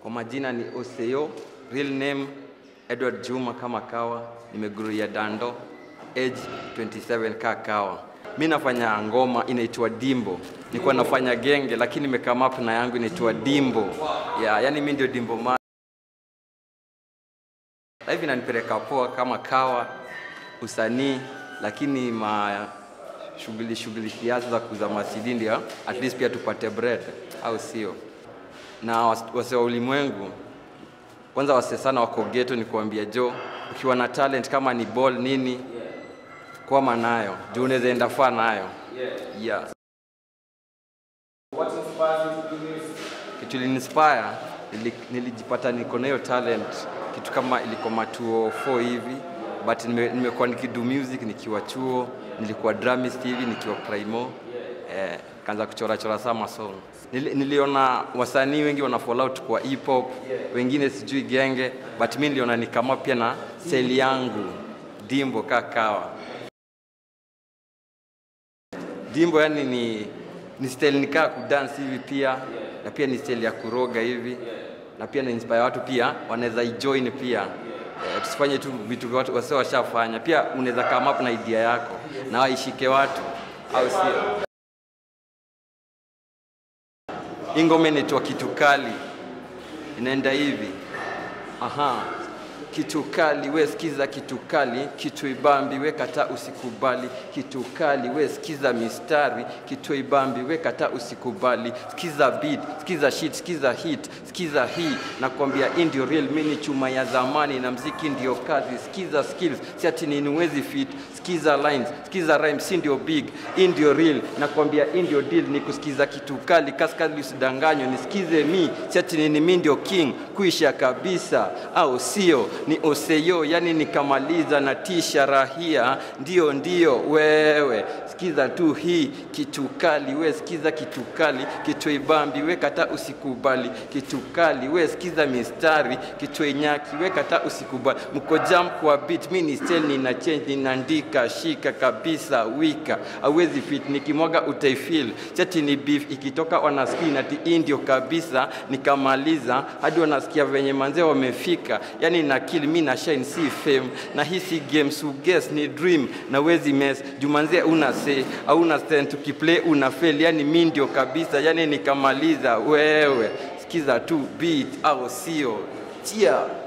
Kwa majina ni Oseo, real name Edward Juma kama kawa, nimeguria Dando, age 27 kaa kawa. Mi nafanya ngoma inaitwa Dimbo. Nilikuwa nafanya genge lakini nimekama up na yangu inaitwa Dimbo. Yeah, yani mi ndio Dimbo ma hivi nanipeleka poa kama kawa usanii, lakini ma shughuli shughuli kiasi za kuuza masidi ndio at least pia tupate bread, au sio? Na was- wase wa ulimwengu kwanza, wase sana wako ghetto, ni kuambia jo, ukiwa na talent kama ni ball nini, kwama nayo juu unaweza enda far nayo yeah. What inspires you to do music? kitu ilinispire nili, nilijipata niko na hiyo talent kitu kama iliko matuo 4 hivi but nime- nimekuwa nikidu music nikiwa chuo nilikuwa dramist hivi nikiwa primo eh, kaanza kuchora chora sama song Nili, niliona wasanii wengi wana fall out kwa hip hop wengine sijui genge but mi niliona ni kama pia na seli yangu dimbo kakawa dimbo yani ni ni style nikaa kudance hivi pia na pia ni style ya kuroga hivi na pia na inspire watu pia wanaweza ijoin pia eh, tusifanye tu vitu watu wasio washafanya pia unaweza come up na idea yako na waishike watu au sio hii ngoma inaitwa kitu kali inaenda hivi aha kitu kali we sikiza kitu kali kitu ibambi we kata usikubali kitu kali we sikiza mistari kitu ibambi we kata usikubali sikiza beat sikiza shit sikiza hit sikiza hii nakwambia hii ndio real mini chuma ya zamani na mziki ndio kazi sikiza skills si ati nini wezi fit sikiza lines sikiza rhyme si ndio big hii ndio real nakwambia hii ndio deal ni kusikiza kitu kali kaskali usidanganywe nisikize mi si ati nini mi ndio king kuisha kabisa au sio ni oseyo yani nikamaliza na tisha rahia ndio ndio wewe sikiza tu hii kitu kali we sikiza kitu kali kitu ibambi we kata usikubali kitu kali we sikiza mistari kitu inyaki we kata usikubali mko jam kwa beat mi ni style nina change ninaandika shika kabisa wika awezi fit nikimwaga utaifil chati ni beef ikitoka wanasikia ati hii ndio kabisa nikamaliza hadi wanasikia venye manzee wamefika yani na kill mi na shine si fame na hii si game so guess ni dream na wezi mess jumanzee una say hauna stand tukiplay una fail yani mi ndio kabisa yani nikamaliza wewe sikiza tu beat au sio chia